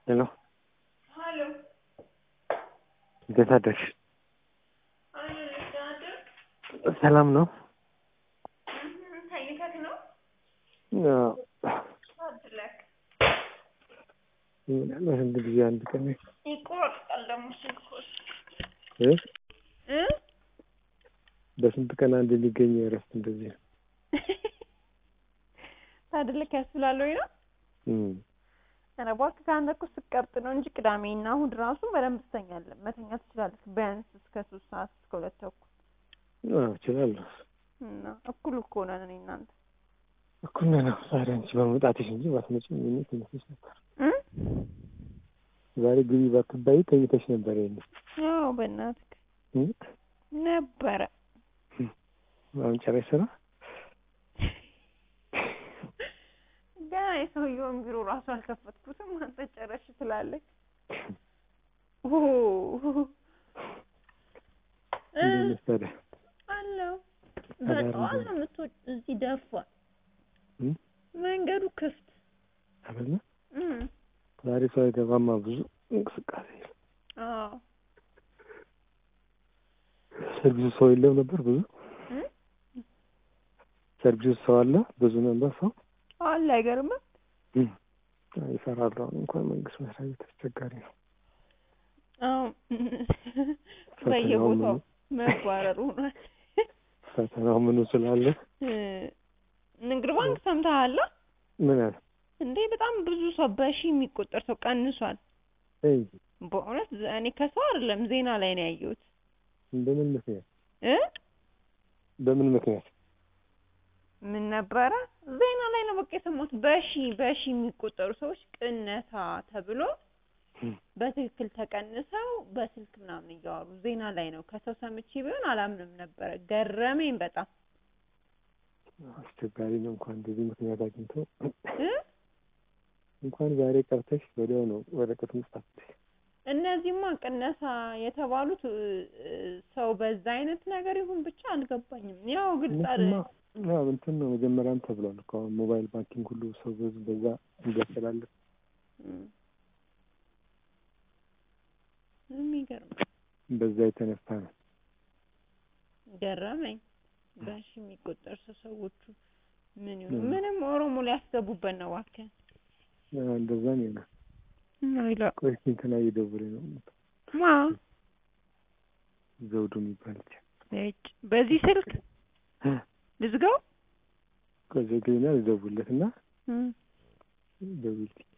ሄሎ ሀሎ እንዴት አደርሽ? አለሁልሽ። ደህና አደርክ? ሰላም ነው? እህ፣ ተኝተህ ነው? አዎ። አድለክ ምናልባት አንድ ጊዜ አንድ ቀን ይቆርጣል ደግሞ ስልኩ እ እ በስንት ቀን አንድ የሚገኝ እረፍት እንደዚህ ነው። ታድለክ ያስብላል ወይ ነው? እም ኧረ እባክህ ከአንተ እኮ ስትቀብጥ ነው እንጂ ቅዳሜና እሑድ ራሱ በደንብ ትተኛለህ። መተኛት ትችላለህ ቢያንስ እስከ ሶስት ሰዓት እስከ ሁለት ተኩል አዎ እችላለሁ። እና እኩል እኮ ነን እኔ እናንተ እኩል ነን። ዛሬ አንቺ በመምጣትሽ እንጂ ባትመጪም እኔ ተኝተሽ ነበር። እ ዛሬ ግቢ ባትባይ ተኝተሽ ነበር። ይሄን ያው በእናትህ እ ነበረ አሁን ጨረሽ ስራ? ገና የሰውየውን ቢሮ ራሱ አልከፈትኩትም። አንተ ጨረሽ ትላለህ። ኦ እ እንዴት ነሽ ታዲያ? አለው አዳር በጠዋት እንዴት ነው የምትወጪ። እዚህ ደፋ እ መንገዱ ክፍት አይደለ? እ ዛሬ ሰው አይገባማ ብዙ እንቅስቃሴ የለም። አዎ ሰርቪሱ ሰው የለም ነበር ብዙ እ ሰርቪሱ ሰው አለ ብዙ ነበር ሰው አለ አይገርምም? እ ይሰራሉ። አሁን እንኳን መንግስት መስሪያ ቤት አስቸጋሪ ነው። አዎ ፈተናው በየቦታው ምኑ መባረሩ ሆኗል። ፈተናው ምኑ ስላለ እ ንግድ ባንክ ሰምተሃል? ምን አለ እንዴ በጣም ብዙ ሰው በሺ የሚቆጠር ሰው ቀንሷል። እይ በእውነት እኔ ከሰው አይደለም ዜና ላይ ነው ያየሁት በምን ምክንያት እ በምን ምክንያት ምን ነበረ ዜና ላይ ነው በቃ የሰማሁት። በሺ በሺ የሚቆጠሩ ሰዎች ቅነሳ ተብሎ እ በትክክል ተቀንሰው በስልክ ምናምን እያወሩ ዜና ላይ ነው። ከሰው ሰምቼ ቢሆን አላምንም ነበረ። ገረመኝ በጣም አስቸጋሪ ነው። እንኳን እንደዚህ ምክንያት አግኝቶ እ እንኳን ዛሬ ቀርተሽ ወዲያው ነው ወረቀት መስጣት። እነዚህማ ቅነሳ የተባሉት እ፣ እ፣ ሰው በዛ አይነት ነገር ይሁን ብቻ አልገባኝም። ያው ግልጽ አለ እነሱማ ያው እንትን ነው መጀመሪያም ተብሏል እኮ አሁን ሞባይል ባንኪንግ ሁሉ ሰው ብዙ በዛ እንዲያስተላልፍ እም። የሚገርም በዛ የተነሳ ነው። ገረመኝ። በሺ የሚቆጠር ሰው ሰዎቹ ምን ይሁን እም። ምንም ኦሮሞ ሊያስገቡበት ነው እባክህ። አዎ፣ እንደዛ ነው ይሆናል። አይላ ቆይ እስኪ እንትና እየደወለ ነው ማ ዘውዱ የሚባል ልጅ እጭ በዚህ ስልክ እ ልዝጋው? ቆይ ዘግይና ልደውልለት እና እም። ደውልልኝ